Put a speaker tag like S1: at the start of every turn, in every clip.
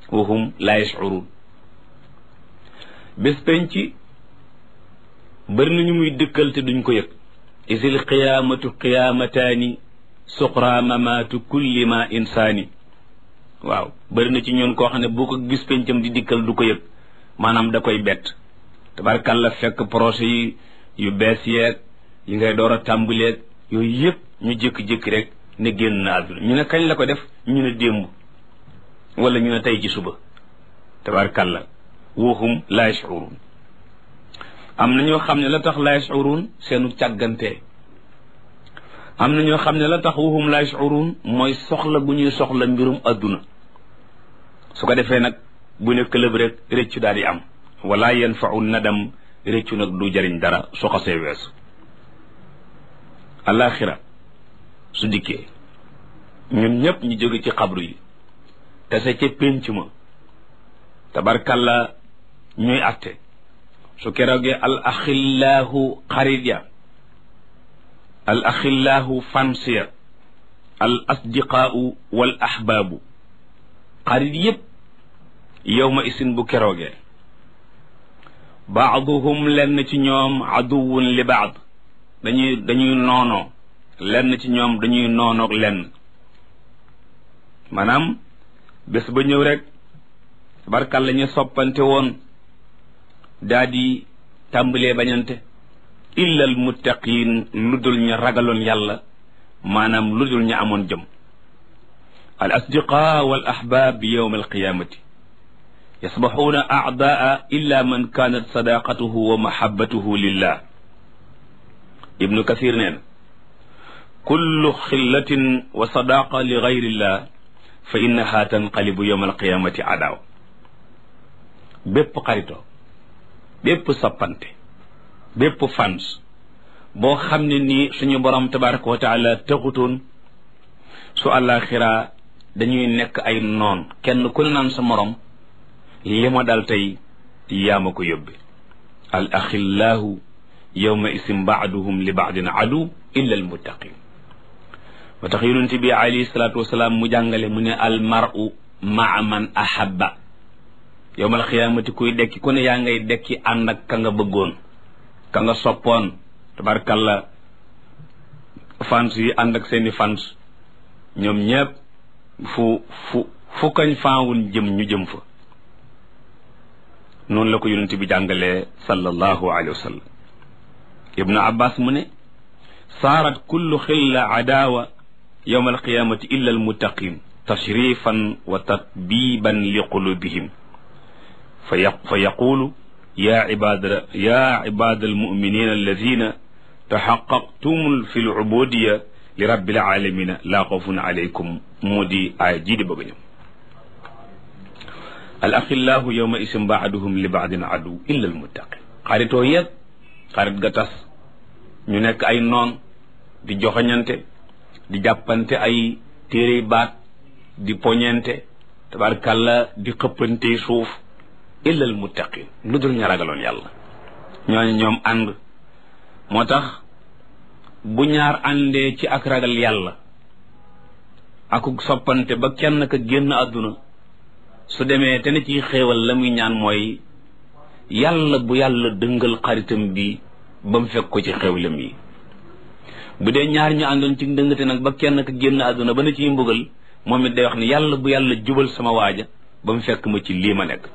S1: wa hum la yash'urun bés penc bëri nañu muy dëkkal te duñ ko yëg isil qiyaamatu qiyaamataani suqra mamaatu kulli ma insaani waaw bëri na ci ñoon koo xam ne boo ko gis pencam di dikkal du ko yëg maanaam da koy bett tabarkàlla fekk projet yi yu bees yeeg yi ngay door a tàmbaleeg yooyu yëpp ñu jékki-jékki rek ne génn na àdduna ñu ne kañ la ko def ñu ne démb wala ñu ne tey ci suba tabarkàlla woohum la yashurun am na ñoo xam ne la tax la yashurun seenu càggante am na ñoo xam ne la tax woohum la yashurun mooy soxla bu ñuy soxla mbirum àdduna su ko defee nag bu ne këlëb rek réccu daal di am wala yanfau nadam réccu nag du jariñ dara su xasee weesu alaxira su dikkee ñun ñëpp ñu jóge ci xabru yi tase ca pénc ma tabarkalla ñuy atte su keroogee al axillaahu xarit ya al axillaahu fansiya al asdiqaau wal ahbaabu xarit yépp yowma isin bu keroogee baaduhum lenn ci ñoom aduwun li baad dañuy dañuy noonoo lenn ci ñoom dañuy noonoog lenn maanaam bés ba ñëw rek barkal la ñu soppante woon daa di tàmbalee bañante illa al muttaqin lu dul ñu ragaloon yàlla maanaam lu dul ñu amoon jëm al asdiqa wal ahbab yowma alqiyamati yasbaxuuna acdaa illa man kaanat sadaqatuhu wa mahabatuhu lillah ibnu kathir nee na kullu xillatin wa sadaqa li gayrillah fa innaha tanqalibu yowma alqiyamati adaaw bépp xaritoo bépp soppante bépp fans boo xam ne nii suñu borom tabaraka wa taala taxutoon su àllaaxira dañuy nekk ay noon kenn ku ne naan sa morom li ma dal tey yaa ma ko yóbbe al axillaahu yowma isim baaduhum li baadin adu illa al muttaqin ba tax yonent bi alayhi salaatu wasalaam mu jàngale mu ne al maru maa man ahabba yowmal xiyaamati kuy dekki ku ne yaa ngay dekki ànd ak ka nga bëggoon ka nga soppoon tabarkalla fans yi ànd ak seeni fans ñoom ñépp fu fu fu kañ faawun jëm ñu jëm fa noonu la ko yonent bi jàngalee sallallahu alayhi wa sallam ibnu abbas mu ne saarat kullu xilla adaawa yowma alqiyamati illa almuttaqin tashrifan wa tatbiban li qulubihim fa yaqulu ya ibada ya ibada almuminina alladina taxaqaqtum fi lubudiya li rabbil alamina laa xawfun alaykum moo di aaya jii di bëgg a ñëw al axillahu yowma isim baaduhum li baadin adu illa al muttaqin xaritoo yëpp xarit ga tas ñu nekk ay noon di joxoñante di jàppante ay téere baat di poñente tabarkàlla di xëppante suuf illa al muttaqin lu dul ña ragaloon yàlla ñooñu ñoom ànd moo tax bu ñaar àndee ci ak ragal yàlla akuk soppante ba kenn ka génn àdduna su demee te ne ci xéewal la muy ñaan mooy yàlla bu yàlla dëngal xaritam bi ba mu fekk ko ci xéewlam yi bu dee ñaar ñu àndoon ci dëngate nag ba kenn ka génn àdduna ba na ciy mbugal moom it day wax ni yàlla bu yàlla jubal sama waaja ba mu fekk ma ci lii ma nekk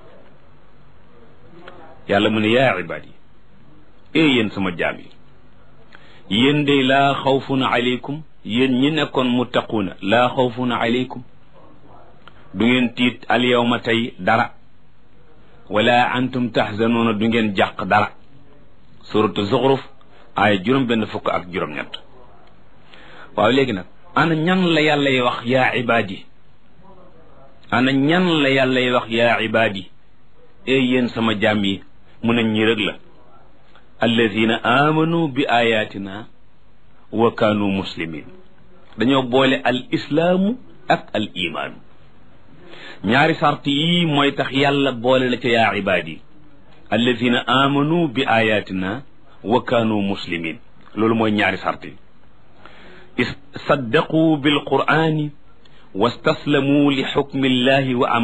S1: yàlla mu ne yaa ibaad yi ee yéen sama jaam yi yéen de laa xawfun aleykum yéen ñi nekkoon muttaquuna laa xawfun aleykum du ngeen tiit alyawma tey dara wala antum tahzanuuna du ngeen jàq dara suratu zuxruf aaya juróom benn fukk ak juróom-ñett waaw léegi nag ana ñan la yàlla y wax yaa ibaadi ana ñan la yàlla y wax yaa ibaadi ee yéen sama jaam yi mu ne ñi rek la alladina amanu bi ayatina wa kaanu muslimin dañoo boole al islaamu ak al imaanu ñaari sart yii mooy tax yàlla boole la ca yaa ibaadi alladina amanu bi ayatina wa kaanu muslimin loolu mooy ñaari sart yi saddaqu bil qur'ani wastaslamu li xukmi llahi wa